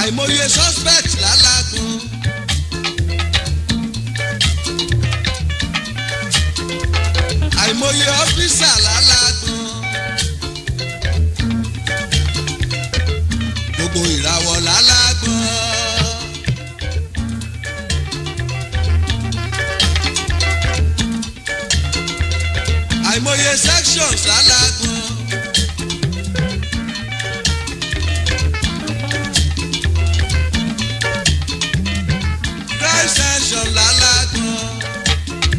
àìmọye suspect lálágùn. àìmọye ọ́fíìsà lálágùn. gbogbo ìràwọ̀ lálágùn. àìmọye sections lálágùn. Christ section lálágùn.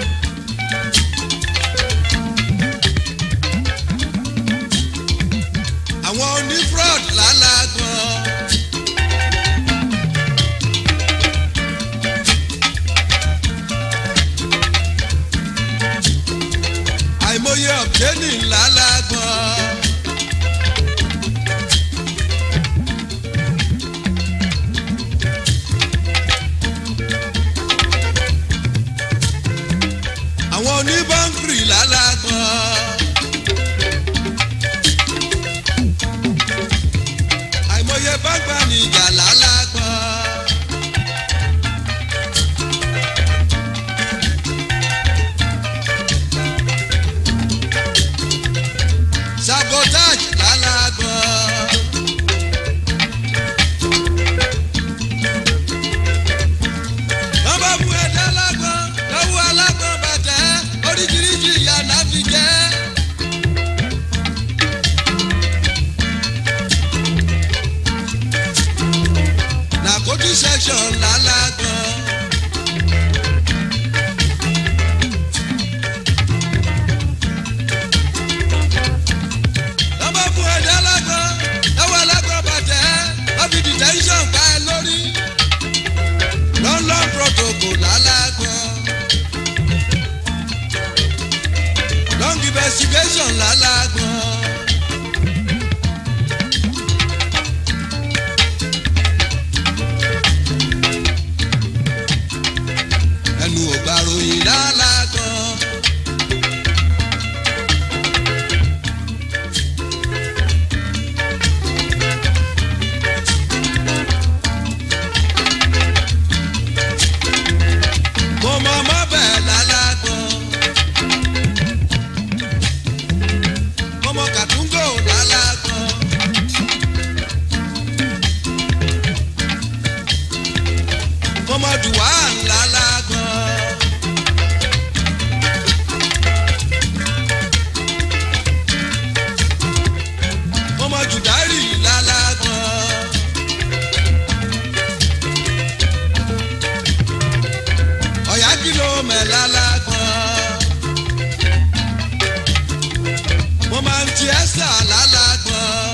àwọn onífraud lálágùn. àìmọye ọ̀gbẹ́ni lálágùn. àwọn oníbọ̀nkìrì lálágùn. àìmọye bàgbà níjà lálágbọ́n. sabotage lálágbọ́n. wọ́n bá bu ẹ̀dá lágbọ́n lọ́wọ́ alágbọ́n bàtẹ́ oríṣiríṣi ìyá náà fi jẹ́. nàkójú section lálágbọ́n. lọ́mọ fún ẹ̀dá lágbọ́n lọ́wọ́ alágbọ́n bàtẹ́ wọ́n fi detention pa ẹ lórí. london protocol lálágbọ́n. long investigation lálágbọ́n. ẹnu ògbà ròyìn lálágan. mo mọ ọmọ bẹ́ẹ̀ lálágan. mo mọ kàtúngò lálágan. mo mọ dùwà lálágan. mo mọ jùdárì lálágan. ọ̀yá kìlọ̀ mẹ́ lálágan. mo máa ń ti ẹ́sà lálágan.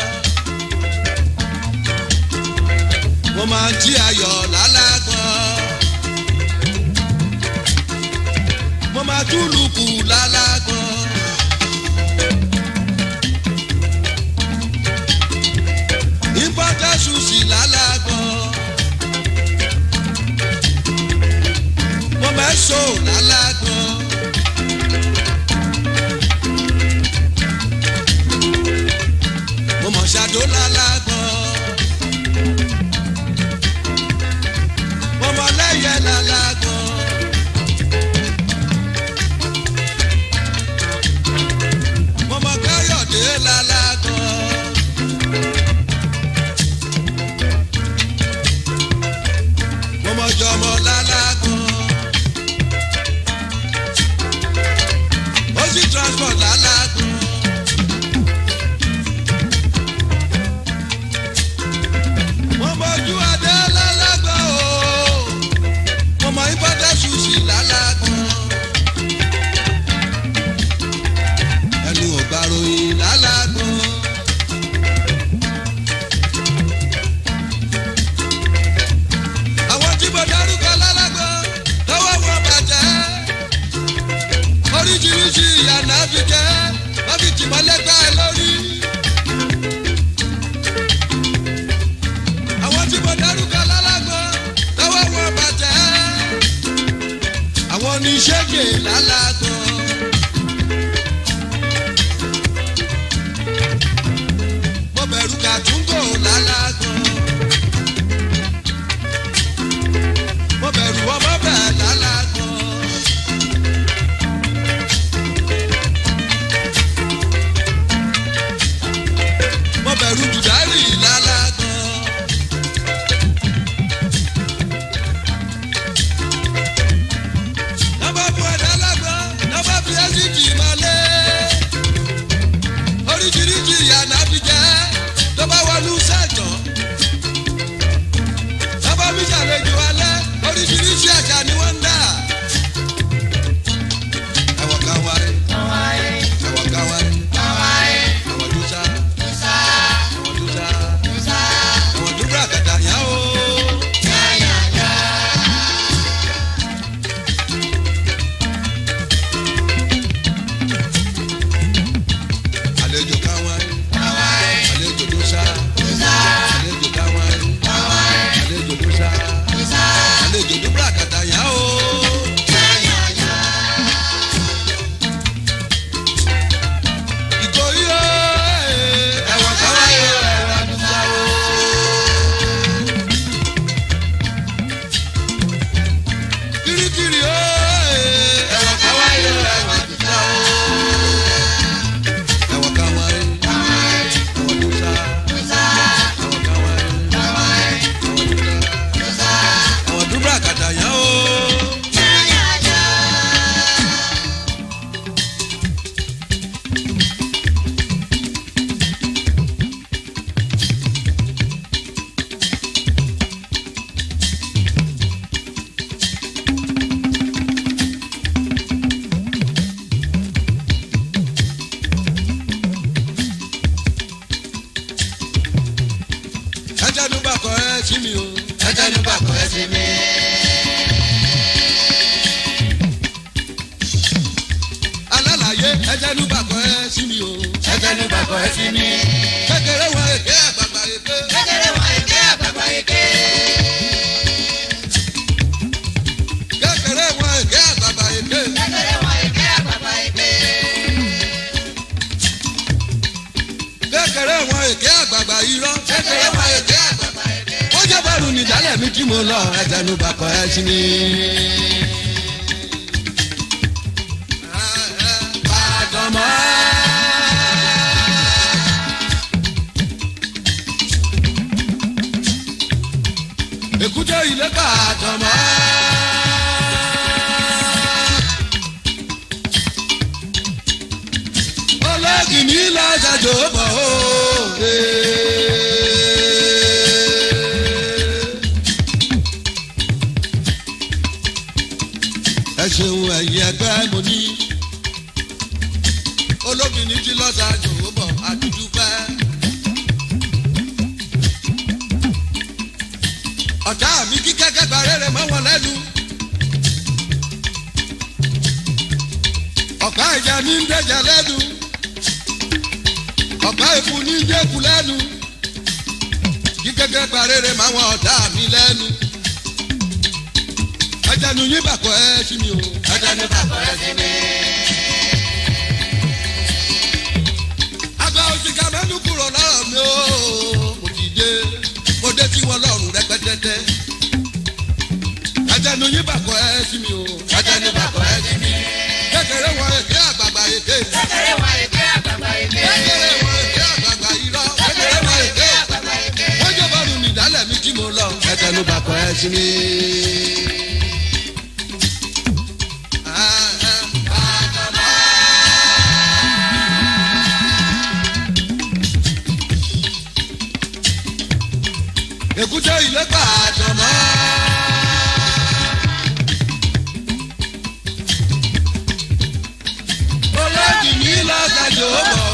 mo máa ń jí ayọ̀ lálágan. mo máa túlùkù lálágan. imported sushi lálágan. mo máa ń so lálágan. mo mọ̀ ṣàdó lálágan. mo mọ̀ lẹ́yẹ lálágan. káwọn àlejò ló ṣá àlejò káwọn àlejò ló ṣá àlejò ló búra kàtà yá o. ìkòyí o ẹ̀wọ̀n káwọn yóò ẹ̀wọ̀n àdúgbò o. kirikiri o ẹ̀wọ̀n káwọn yóò ẹ̀wọ̀n àdúgbò o. ẹ̀wọ̀n káwọn yóò ẹ̀wọ̀n ló ṣá ẹ̀wọ̀n káwọn yóò ẹ̀wọ̀n ló ṣá ẹ̀wọ̀n dúbúrà kàtà yá o. ẹjẹ ló bá kọ ẹ sí mi o. ẹjẹ ló bá kọ ẹ sí mi. alálàyé ẹjẹ ló bá kọ ẹ sí mi o. ẹjẹ ló bá kọ ẹ sí mi. kékeré wọn èké àgbàgbà èké. kékeré wọn èké àgbàgbà èké. kékeré wọn èké àgbàgbà èké. kékeré wọn èké àgbàgbà èké. kékeré wọn èké àgbàgbà irọ́. kékeré wọn èké àgbàgbà èké. wọ́n jẹ́ bọ́ọ̀lù nìdálẹ̀ mi tí mo lọ ẹjẹ ló bá kọ ẹ sí mi. Àdàmọ́. èkúté ilé ká àdàmọ́. olóògì ní lọ́sàjò bọ̀ ó. ẹ ṣeun ẹ̀yin ẹgbẹ́ mo ní olóògì ní tí lọ́sàjò bọ̀ àdúdúpẹ́. ọ̀tá mi kí kẹ́kẹ́ gba rere mọ́ wọn lẹ́nu. ọ̀pá ìjà ní ń dẹ̀jà lẹ́nu. ọ̀pá ìfun ní ń dẹ́kun lẹ́nu. kí kẹ́kẹ́ gba rere mọ́ wọn ọ̀tá mi lẹ́nu. ẹjẹnu yín bàkọ́ ẹ sí mi o. ẹjẹnu bàkọ́ ẹ sí mi. àgbà òṣìkà mẹ́nu kúrò lọ́rọ̀ mi o. mo ti dé mo dé tí wọ́n lọ́rùn rẹpẹtẹtẹ. ẹjẹnu yín bàkọ́ ẹ sí mi o. ẹjẹnu bàkọ́ ẹ sí mi. kékeré wọn èké àgbààgbà èké. kékeré wọn èké àgbàgbà èké. kékeré wọn èké àgbààgbà irọ́. kékeré wọn èké àgbàgbà èké. wọ́n jẹ́ bọ́ọ̀lù nìdálẹ̀ mi tí mo lọ. ẹjẹnu bàkọ́ ẹ sí mi. Ah, ah. èkúté ilé pa àjọmọ́. olóògì ní lọ́sàjò bọ̀